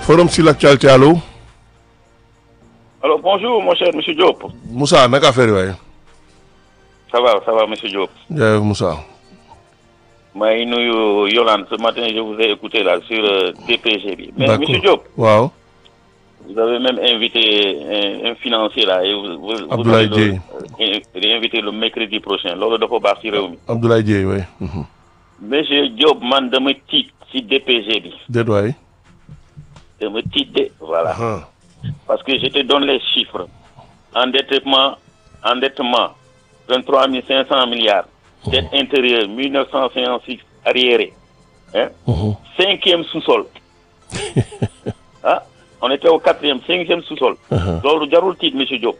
forum sur l'actualité allo. alors bonjour mon cher monsieur Diop. Moussa naka affaire yi waaye. ça va ça va monsieur Diop. jaajëf Moussa. maa ngi nuyu Yolande ce matin je vous ai écouté là sur euh, DPG bi. mais D'accord. monsieur Diop. waaw. vous avez même invité un, un financier là et vous. vous vous Abdoulaye allez le- euh, invité le mercredi prochain loolu dafa baax ci réew mi. Abdoulaye Dieye waay. monsieur Diop man dama tiit ci DPG bi déet waay. dama tiit de voilà. ah Parce que je te donne les chiffres. Endettement, endettement, 23 500 milliards. Dette intérieure, 1956 arriéré. Hein? Cinquième sous-sol. ah, on était au quatrième, cinquième sous-sol. loolu jarul tiit monsieur Diop.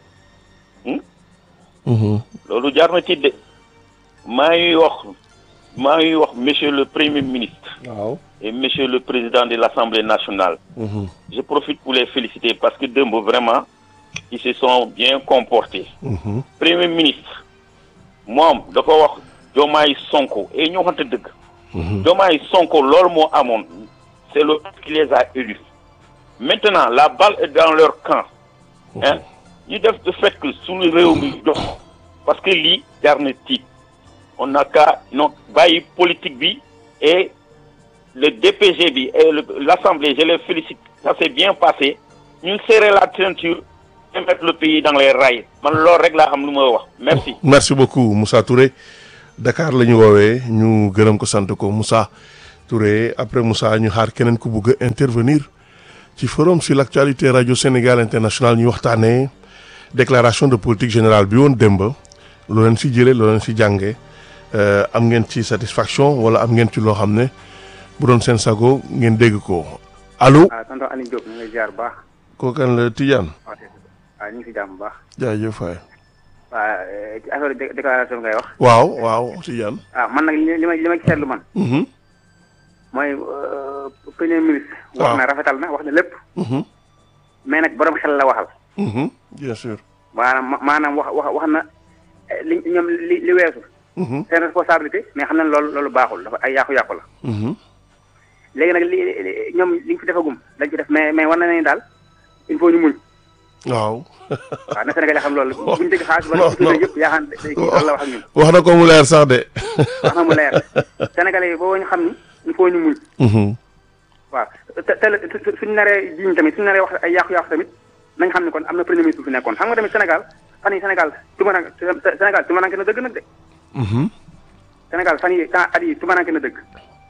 loolu jar na tiit de. maa ngi wax maa ngi wax monsieur le premier ministre waaw. et monsieur le président de l'Assemblée nationale. Je profite pour les féliciter parce que Dembo, vraiment, ils se sont bien comportés. Premier ministre, moom dafa wax Diomaye Sonko et ñoo xamante dëgg. Diomaye Sonko loolu moo amoon c'est le peuple qui les a élus. Maintenant la balle est dans leur camp. hein ñu def de fait que suñu réew mi dox parce que lii jar na tiit on n'a qu'à non bàyyi politique bi et le DPG bi et le- l'Assemblée, je les félicite, ça s'est bien passé. Ñu serrer la ceinture et mettre le pays dans les rails. Man loolu rek laa xam lu ma wax. Merci. merci beaucoup Moussa Touré Dakar la ñu woowee ñu gërëm ko sant ko Moussa Touré après Moussa ñu xaar keneen ku bugg a intervenir ci forum sur l'actualité radio Sénégal international ñu waxtaanee déclaration de politique générale bi woon démb loo leen si jëlee loo leen si jàngee euh, am ngeen ci satisfaction wala am ngeen ci loo xam ne bu doon seen sago ngeen dégg ko allo ah tonton Aliou Diop ñu ngi lay ziar bu baax kookan la Tidiane waaw waaw ñu ngi si jàmm bu baax jaajëf waay waaw eh, ci affaire dé- déclaration ngay wax waaw waaw Tidiane ah man nag li li ma li ma ci seetlu man mhm mooy euh, premier ministre waaw. wax na rafetal na wax na lépp mhm mais nag borom xel la waxal mhm bien sûr maanaam ma- maanaam wax wax wax na eh, li ñoom li li weesu mhm seen responsabilité mais xam nañ loolu loolu baaxul dafa ay yàqu-yàqu la mhm léegi nag li li- ñoom li ñu fi defagum dañ ci def mais mais war na ne daal il faut ñu muñ waaw waaw na Sénégal xam loolu bu ñu dégg xaalis non, wala ci non. yëpp yaa xam day kii loolu la wax ak ñun wax na ko mu leer sax de. wax na mu leer Sénégalais yi boo ñu xam ni il faut ñu muñ waaw te te su- suñu naree jiñ tamit suñu naree wax ay yàqu-yàqu tamit nañ xam ne kon am na premier ministre bu fi nekkoon xam nga tamit Sénégal fan yi Sénégal tumaranke Sénégal tumaranke na dëgg nag de Sénégal fan yi temps at yi tumaranke na dëgg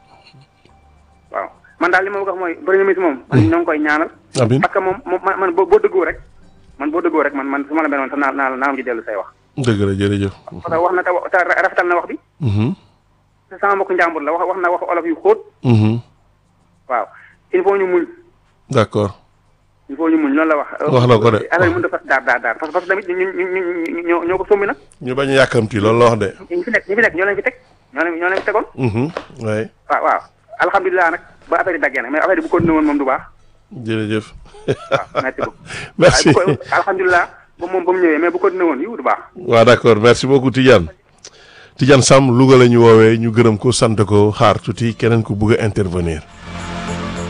waaw man daal li ma bëgg a wax mooy premier ministre moom man ñoo ngi koy ñaanal Amin parce que moom moom man man boo boo dëggoo rek man boo dëggoo rek man man su ma la mel noonu sax naa naa naa am ci dellu say wax dëgg la jërëjëf. parce que wax na te wa- te rafetal na wax bi te sama mbokku njàmbur la wax wax na wax olof yu xóot waaw il faut ñu muñ d'accord il faut ñu muñ loolu la wax. Wax na ko de. affaire yi mënut a fas daar daar daar parce que parce que tamit ñu ñu ñu ñu ñoo ñoo ko sombi nag. ñu bañ a yàkkamti loolu la wax de. ñi fi nekk ñi fi nekk ñoo leen fi teg ñoo leen ñoo leen fi tegoon. waaye waaw waaw alhamdulilah nag ba affaire yi daggee nag mais affaire yi bu continué woon moom du baax jërëjëf. waaw merci beaucoup. merci waaye bu ko alhamdulilah ba moom ba mu ñëwee mais bu continué woon yiw du baax. waaw d'accord merci beaucoup Tidiane. Tidiane Sam Louga la ñu woowee ñu gërëm ko sant ko xaar tuuti keneen ku bëgg a intervenir.